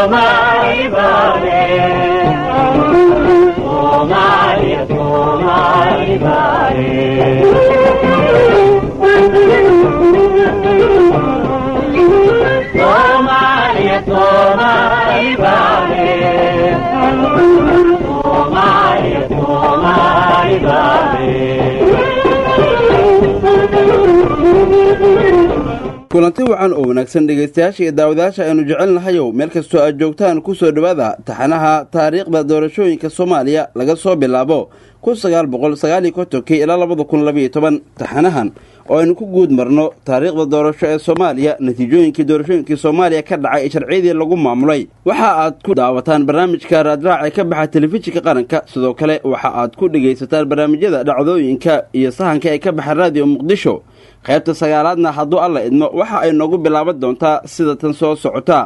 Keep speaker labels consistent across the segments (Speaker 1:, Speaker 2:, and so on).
Speaker 1: Somali bale Somalia Somali bale Somalia Somali bale Somalia Somali bale
Speaker 2: kulanti wacan oo wanaagsan dhegaystayaasha iyo daawadayaasha aynu jecelnahayow meel kastoo aad joogtaan ku soo dhowaada taxanaha taariikhda doorashooyinka soomaaliya laga soo bilaabo kun sagaal boqol sagaaliyo kontonkii ilaa labada kun labayo toban taxanahan oo aynu ku guud marno taariikhda doorasho ee soomaaliya natiijooyinkii doorashooyinkii soomaaliya ka dhacay ee sharciyadii lagu maamulay waxa aad ku daawataan barnaamijka raadraac ee ka baxa telefishinka qaranka sidoo kale waxa aad ku dhegaysataan barnaamijyada dhacdooyinka iyo sahanka ee ka baxa raadiyo muqdisho qaybta sagaalaadna hadduu alla idmo waxa ay noogu bilaaban doontaa sida tan soo socota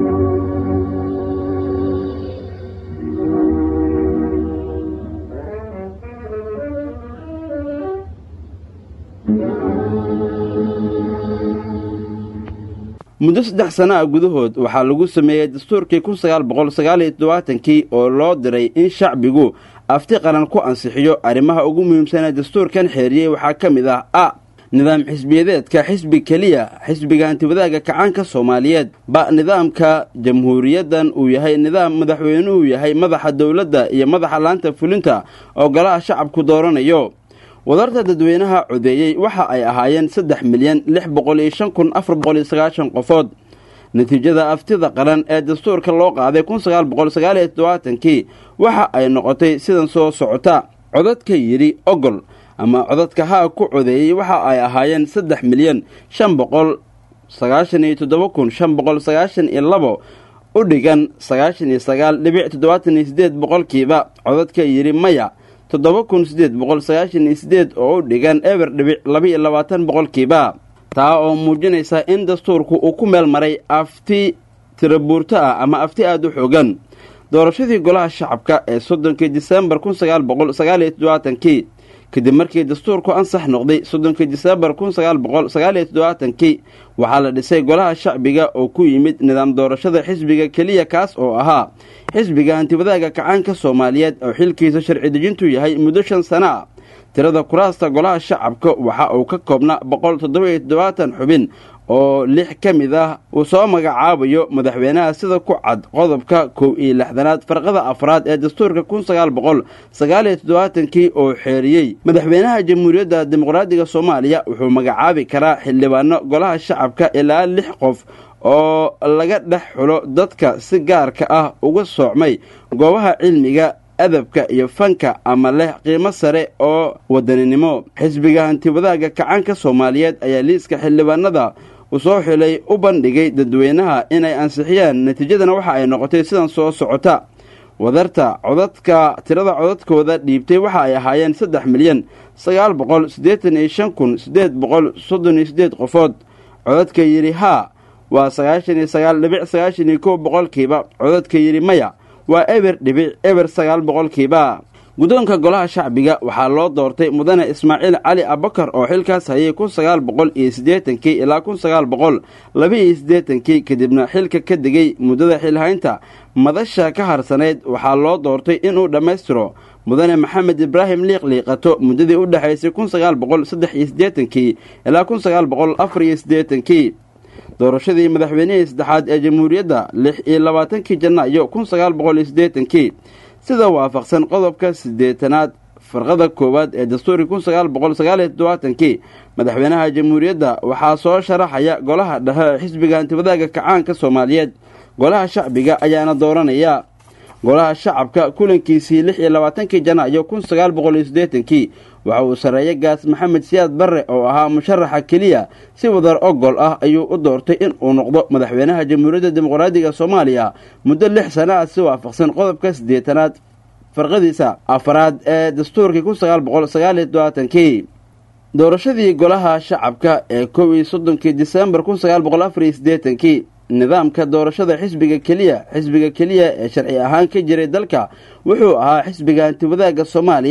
Speaker 2: muddo saddex sana a gudahood waxaa lagu sameeyey dastuurkii kun sagaal boqol sagaaliyo todobaatankii oo loo diray in shacbigu afti qaran ku ansixiyo arrimaha ugu muhiimsanee dastuurkan xeeriyey waxaa ka mid ah a nidaam xisbiyadeedka xisbi keliya xisbiga antiwadaaga kacaanka soomaaliyeed ba nidaamka jamhuuriyaddan uu yahay nidaam madaxweynuhu yahay madaxa dowladda iyo madaxa laanta fulinta oo golaha shacabku dooranayo wadarta dadweynaha codeeyey waxa ay ahaayeen saddex milyan lix boqol iyo shan kun afar boqol iyo sagaashan qofood natiijada aftida qaran ee dastuurka loo qaaday kun sagaal boqol sagaaliyo todobaatankii waxa ay noqotay sidan soo socota codadka yidhi ogol ama codadka haa ku codeeyey waxa ay ahaayeen saddex milyan shan boqol sagaashan iyo toddoba kun shan boqol sagaashan iyo labo u dhigan sagaashan iyo sagaal dhibic toddobaatan iyo sideed boqolkiiba codadka yidhi maya toddoba kun sideed boqol sagaashan iyo sideed oo u dhigan eber dhibic laba-iyo labaatan boqolkiiba taa oo muujinaysa in dastuurku uu ku meel maray afti tirabuurto ah ama afti aada u xoogan doorashadii golaha shacabka ee soddonkii disembar kun sagaal boqol sagaaliyo toddobaatankii kadib markii dastuurku ansax noqday soddonkii disembar kun sagaal boqol sagaaliyo toddobaatankii waxaa la dhisay golaha shacbiga oo ku yimid nidaam doorashada xisbiga keliya kaas oo ahaa xisbiga antiwadaaga kacaanka soomaaliyeed oo xilkiisa sharci dejintu yahay muddo shan sano ah tirada kuraasta golaha shacabka waxa uu ka koobnaa boqol toddoba-iyo toddobaatan xubin oo lix ka mid ah uu soo magacaabayo madaxweynaha sida ku cad qodobka kow iyo lixdanaad farqada afraad ee dastuurka kun sagaal boqol sagaaliyo toddobaatankii oo xeeriyey madaxweynaha jamhuuriyadda dimuqraadiga soomaaliya wuxuu magacaabi karaa xildhibaano golaha shacabka ilaa lix qof oo laga dhex xulo dadka si gaarka ah uga soocmay goobaha cilmiga adabka iyo fanka ama leh qiimo sare oo wadaninimo xisbiga hantiwadaaga kacaanka soomaaliyeed ayaa liiska xildhibaanada uu soo xilay u bandhigay dadweynaha inay ansixiyaan natiijadana waxa ay noqotay sidan soo socota wadarta codadka tirada codadkooda dhiibtay waxa ay ahaayeen saddex milyan sagaal boqol siddeetan iyo shan kun siddeed boqol soddon iyo siddeed qofood codadka yidhi haa waa sagaashan iyo sagaal dhibic sagaashan iyo kow boqolkiiba codadka yidhi maya waa eber dhibic eber sagaal boqolkiiba guddoonka golaha shacbiga waxaa loo doortay mudane ismaaciil cali abakar oo xilkaas hayay kun sagaal boqol iyo siddeetankii ilaa kun sagaal boqol laba-iyo siddeetankii kadibna xilka ka degay muddada xilhaynta madasha ka harsanayd waxaa loo doortay inuu dhammaystiro mudane maxamed ibraahim liiq liiqato muddadii u dhexaysay kun sagaal boqol saddex iyo siddeetankii ilaa kun sagaal boqol afar iyo siddeetankii doorashadii madaxweynihii saddexaad ee jamhuuriyadda lix iyo labaatankii janaayo kun sagaal boqol iyo siddeetankii sida waafaqsan qodobka siddeetanaad farqada koowaad ee dastuurkii kun sagaal boqol sagaaliyo toddobaatankii madaxweynaha jamhuuriyadda waxaa soo sharaxaya golaha dhexe ee xisbiga hantiwadaaga kacaanka soomaaliyeed golaha shacbiga ayaana dooranaya golaha shacabka kulankiisii lix iyo labaatankii janaayo kun sagaal boqol iyo siddeetankii waxa uu sarreeya gaas maxamed siyaad barre oo ahaa musharaxa keliya si wadar ogol ah ayuu u doortay in uu noqdo madaxweynaha jamhuuriyadda dimuqraadiga soomaaliya muddo lix sana ah si waafaqsan qodobka siddeetanaad farqadiisa afaraad ee dastuurkii kun sagaal boqol sagaaliyo todobaatankii doorashadii golaha shacabka ee kow iyo soddonkii disembar kun sagaal boqol afar iyo siddeetankii nidaamka doorashada xisbiga keliya xisbiga keliya ee sharci ahaan ka jiray dalka wuxuu ahaa xisbiga hantiwadaaga soomaaliya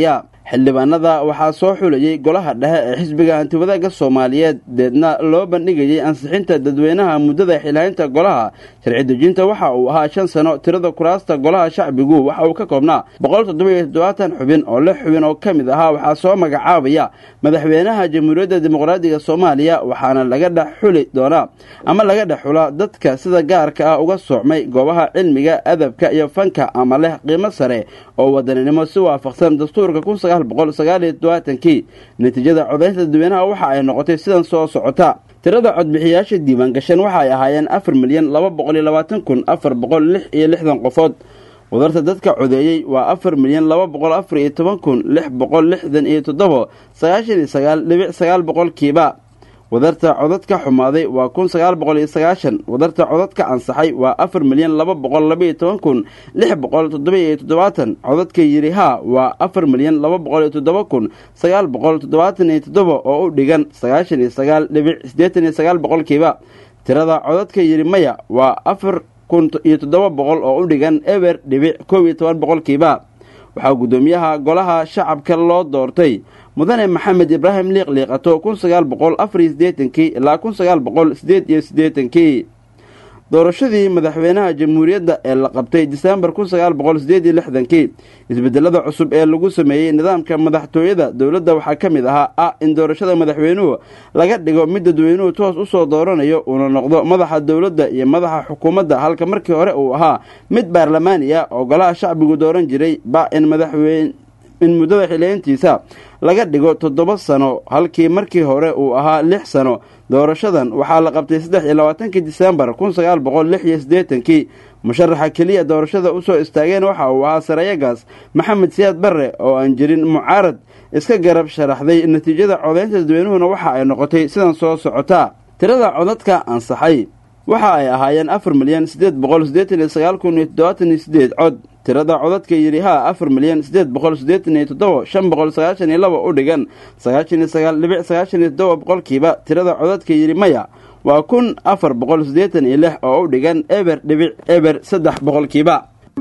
Speaker 2: xildhibaanada waxaa soo xulayay golaha dhexe ee xisbiga hantiwadaagga soomaaliyeed deedna loo bandhigayay ansixinta dadweynaha muddada xilhaynta golaha sharci dejinta waxa uu ahaa shan sano tirada kuraasta golaha shacbigu waxa uu ka koobnaa boqol toddobiyo toddobaatan xubin oo lix xubin oo ka mid ahaa waxaa soo magacaabaya madaxweynaha jamhuuriyadda dimuqraadiga soomaaliya waxaana laga dhex xuli doonaa ama laga dhex xulaa dadka sida gaarka ah uga soocmay goobaha cilmiga adabka iyo fanka ama leh qiimo sare oo wadaninimo si waafaqsan dastuurka kun sagaal boqol sagaaliyo todobaatankii natiijada codaynta dadweynaha waxa ay noqotay sidan soo socota tirada codbixiyaasha diiwaan gashan waxa ay ahaayeen afar milyan laba boqol iyo labaatan kun afar boqol lix iyo lixdan qofood wadarta dadka codeeyey waa afar milyan laba boqol afar iyo toban kun lix boqol lixdan iyo toddobo sagaashan iyo sagaal dhibic sagaal boqolkiiba wadarta codadka xumaaday waa kun sagaal boqol iyo sagaashan wadarta codadka ansaxay waa afar milyan laba boqol labaiyo toban kun lix boqol toddoba iyo toddobaatan codadka yiri haa waa afar milyan laba boqol iyo toddoba kun sagaal boqol toddobaatan iyo toddoba oo u dhigan sagaashan iyo sagaal dhibic siddeetan iyo sagaal boqolkiiba tirada codadka yiri maya waa afar kun iyo toddoba boqol oo u dhigan eber dhibic koob iyo toban boqolkiiba waxaa guddoomiyaha golaha shacabka loo doortay mudane maxamed ibraahim liiq liiqato kun sagaal boqol afar iyo siddeetankii ilaa kun sagaal boqol siddeed iyo siddeetankii doorashadii madaxweynaha jamhuuriyadda ee la qabtay disembar kun sagaal boqol siddeed iyo lixdankii isbedelada cusub ee lagu sameeyey nidaamka madaxtooyada dowladda waxaa ka mid ahaa ah in doorashada madaxweynuhu laga dhigo mid dadweynuhu toos usoo dooranayo uuna noqdo madaxa dowladda iyo madaxa xukuumadda halka markii hore uu ahaa mid baarlamaani ah oo golaha shacbigu dooran jiray ba in madaxweyne in muddada xileyntiisa laga dhigo toddoba sano halkii markii hore uu ahaa lix sano doorashadan waxaa la qabtay saddex iyo labaatankii disembar kun sagaal boqol lix iyo siddeetankii musharaxa keliya doorashada usoo istaageen waxa uu ahaa sarayagaas maxamed siyaad barre oo aan jirin mucaarad iska garab sharaxday natiijada codaynta dadweynuhuna waxa ay noqotay sidan soo socota tirada codadka ansaxay waxa ay ahaayeen afar milyan siddeed boqol siddeetan iyo sagaal kun iyo toddobaatan iyo siddeed cod tirada codadka yidhi haa afar milyan siddeed boqol siddeetan iyo toddoba shan boqol sagaashan iyo laba u dhigan sagaashan iyo sagaal dhibic sagaashan iyo toddoba boqolkiiba tirada codadka yidhi maya waa kun afar boqol siddeetan iyo lix oo u dhigan eber dhibic eber saddex boqolkiiba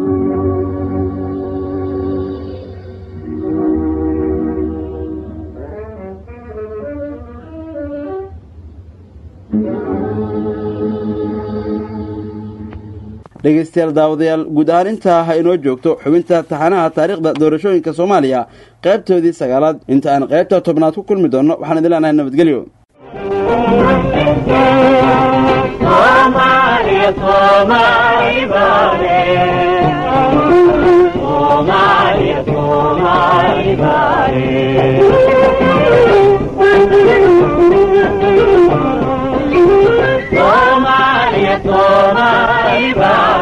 Speaker 2: dhegeystayaal daawadayaal guud ahaan intaa ha inoo joogto xubinta taxanaha taariikhda doorashooyinka soomaaliya qaybtoodii sagaalaad inta aan qaybta tobnaad ku kulmi doonno waxaan idin leenahay nabadgelyo
Speaker 1: Somalia, Somali Bale. Somalia, Somali Bale. Somalia, Somali Bale.